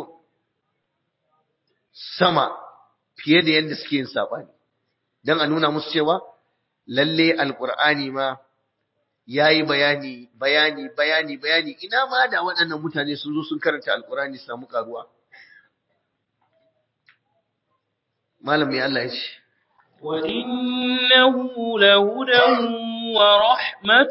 sama fiye da yadda suke yin sabani dan a nuna musu cewa lalle alqur'ani ma yayi bayani bayani bayani bayani ina ma da waɗannan mutane sun zo sun karanta alqur'ani su samu karuwa malam ya Allah ya ce وإنه لهدى ورحمة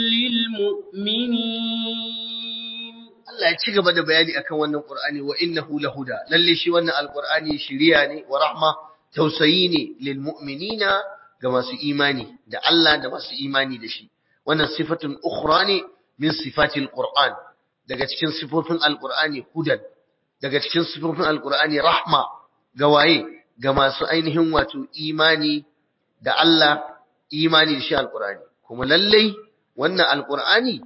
للمؤمنين Allah ya ci gaba da bayani akan wannan Qur'ani wa innahu lahuda lalle shi wannan alqur'ani shiriya ne wa rahma tausayi ne lil mu'minina ga masu imani da Allah da masu imani da shi wannan sifatun ukhra ne min sifatil qur'an daga cikin sifofin alqur'ani hudan daga cikin sifofin alqur'ani rahma ga waye ga masu ainihin wato imani da Allah imani da shi alqur'ani kuma lalle wannan alqur'ani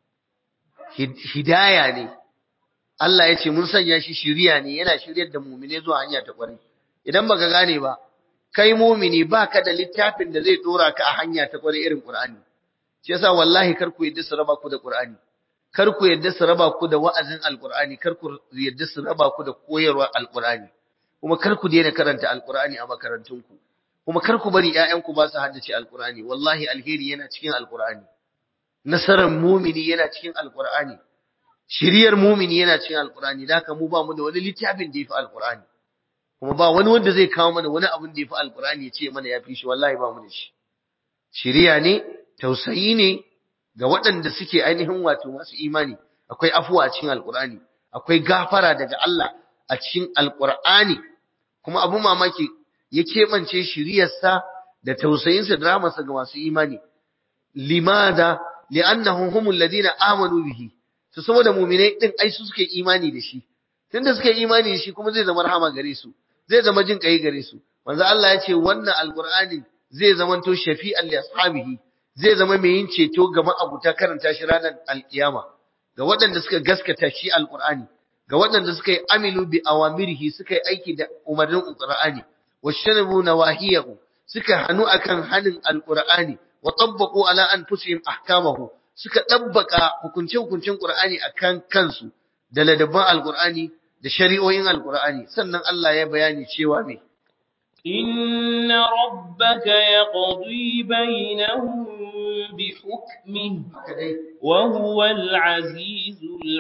hidaya ne Allah ya ce mun sanya shi shiriya ne yana shiryar da mumine zuwa hanya ta kwarai idan baka gane ba kai mumini baka da littafin da zai dora ka a hanya ta kwarai irin Qur'ani shi yasa wallahi kar ku yadda su raba ku da Qur'ani kar ku yadda su raba ku da wa'azin Alqur'ani kar ku yadda su raba ku da koyarwar Alqur'ani kuma kar ku daina karanta Alqur'ani a makarantunku kuma kar ku bari ƴaƴanku ba su haddace Alqur'ani wallahi alheri yana cikin Alqur'ani nasarar mumini yana cikin alkur'ani shiriyar mumini yana cikin alkur'ani da haka mu ba mu da wani littafin da yafi alkur'ani kuma ba wani wanda zai kawo mana wani abin da yafi alkur'ani ya ce mana ya fi shi wallahi ba mu da shi shiriya ne tausayi ne ga waɗanda suke ainihin wato masu imani akwai afuwa a cikin alkur'ani akwai gafara daga Allah a cikin alkur'ani kuma abu mamaki ya keɓance shiriyarsa da tausayinsa da ramarsa ga masu imani limada li'annahum humul ladina amanu bihi to saboda mu'minai din ai su suke imani da shi tunda suke imani da shi kuma zai zama rahama gare su zai zama jin kai gare su manzo Allah ya ce wannan alqur'ani zai zama to shafi'an li ashabihi zai zama mai yin ceto ga ma'abuta karanta shi ranar alkiyama ga waɗanda suka gaskata shi alqur'ani ga waɗanda suka yi amilu bi awamirihi suka yi aiki da umarnin alqur'ani washanabu nawahiyahu suka hanu akan hanin alqur'ani wa tabbaqu ala anfusihim ahkamahu suka dabbaka hukunce-hukuncen Qur'ani akan kansu da ladabban Al-Qur'ani da shari'o'in Al-Qur'ani sannan Allah ya bayani cewa me inna rabbaka yaqdi bainahum bihukmihi wa huwal azizul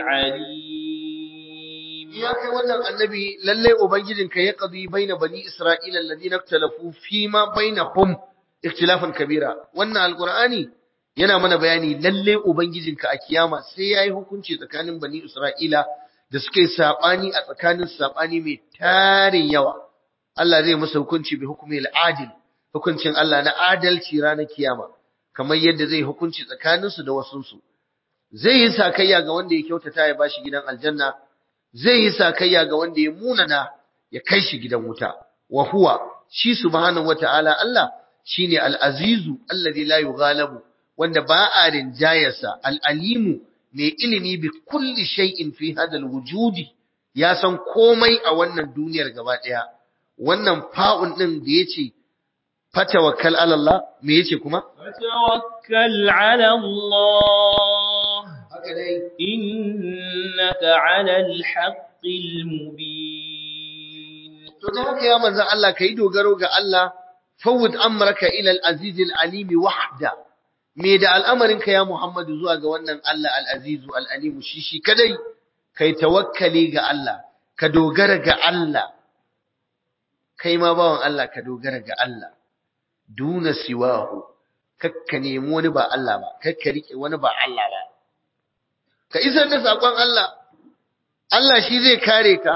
alim ya kai wannan annabi lalle ubangijinka ya qadi baina bani isra'ila alladhina ikhtalafu fima bainahum ikhtilafan kabira wannan alqur'ani yana mana bayani lalle ubangijinka a kiyama sai yayi hukunci tsakanin bani isra'ila da suke sabani a tsakanin sabani mai tarin yawa Allah zai musu hukunci bi hukmi al-adil hukuncin Allah na adalci ranar kiyama kamar yadda zai hukunci tsakanin su da wasun su zai yi sakayya ga wanda ya kyautata ya bashi gidan aljanna zai yi sakayya ga wanda ya munana ya kai shi gidan wuta wa huwa shi subhanahu wata'ala Allah shine al-azizu alladhi la yughalabu wanda ba a rinjayarsa al-alimu mai ilimi bi kulli shay'in fi hada al-wujudi ya san komai a wannan duniyar gaba daya wannan fa'un din da yace fatawakkal ala Allah me yace kuma fatawakkal ala Allah haka dai innaka ala al-haqqil mubin to da haka ya manzon Allah kai dogaro ga Allah fawud amraka ila al-aziz al-alim wahda me da al'amarinka ya Muhammadu zuwa ga wannan Allah al-azizu al-alim shi shi kadai kai tawakkali ga Allah ka dogara ga Allah kai ma bawan Allah ka dogara ga Allah duna siwahu kakka nemi wani ba Allah ba kakka rike wani ba Allah ba ka isar da sakon Allah Allah shi zai kare ka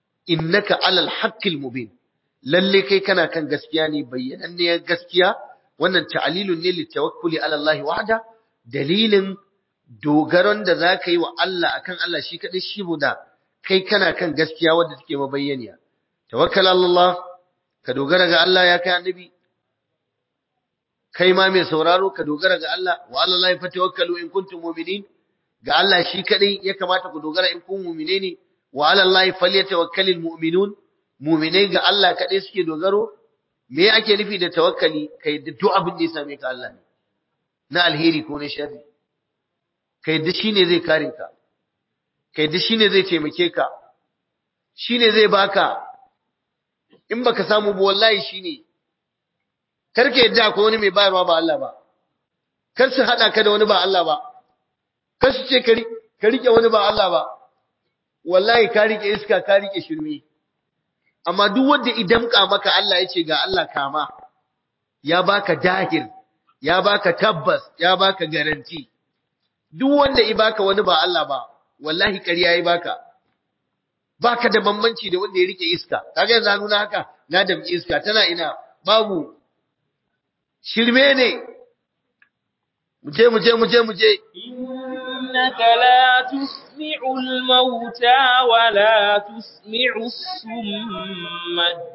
innaka alal haqqil mubin lalle kai kana kan gaskiya ne bayyananniyar gaskiya wannan ta'lilun ne litawakkuli ala Allah wahda dalilin dogaron da zaka yi wa Allah akan Allah shi kadai shi buda kai kana kan gaskiya wadda take mabayyaniya tawakkal ala Allah ka dogara ga Allah ya kai annabi kai ma mai sauraro ka dogara ga Allah wa ala Allah fatawakkalu in kuntum mu'minin ga Allah shi kadai ya kamata ku dogara in kun mu'mine ne wa ala Allah falyatawakkalul mu'minun mu'minai ga Allah kadai suke dogaro me ake nufi da tawakkali kai da duk abin da ya same ka Allah ne na alheri ko na sharri kai da shine zai kare ka kai da shine zai taimake ka shine zai baka in baka samu ba wallahi shine karka yadda ko wani mai bayarwa ba Allah ba kar su hada ka da wani ba Allah ba kar su ce ka rike wani ba Allah ba wallahi ka rike iska ka rike shirme amma duk wanda idamka maka Allah ya ce ga Allah kama ya baka dahir ya baka tabbas ya baka garanti duk wanda i baka wani ba Allah ba wallahi ƙarya ya baka baka da bambanci da wanda ya rike iska kaga yanzu nuna haka na da iska tana ina babu shirme ne muje muje muje muje إنك لا تسمع الموتى ولا تسمع الصم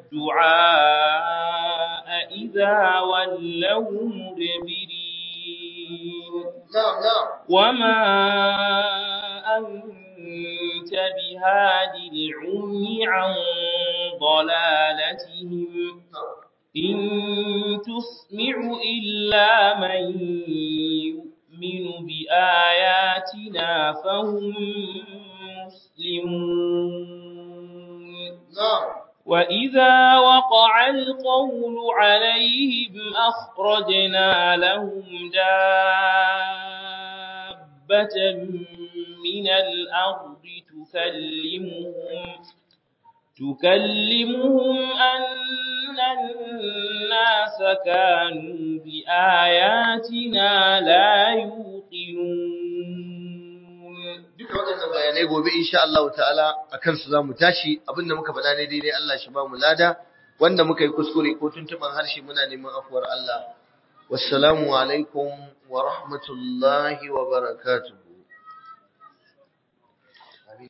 الدعاء إذا ولوا مدبرين na'am na'am وما أنت بهاد العمي عن ضلالتهم إن تسمع إلا من يؤمن بآياتنا فهم مسلمون na'am وإذا وقع القول عليهم أخرجنا لهم دابة من الأرض تكلمهم تكلمهم أن الناس كانوا بآياتنا لا يوقنون duka waɗannan bayanai gobe insha Allah ta'ala akan su zamu tashi abinda muka faɗa ne daidai Allah shi ba mu lada wanda muka yi kuskure ko tuntuban harshe muna neman afuwar Allah wassalamu alaikum wa rahmatullahi wa barakatuh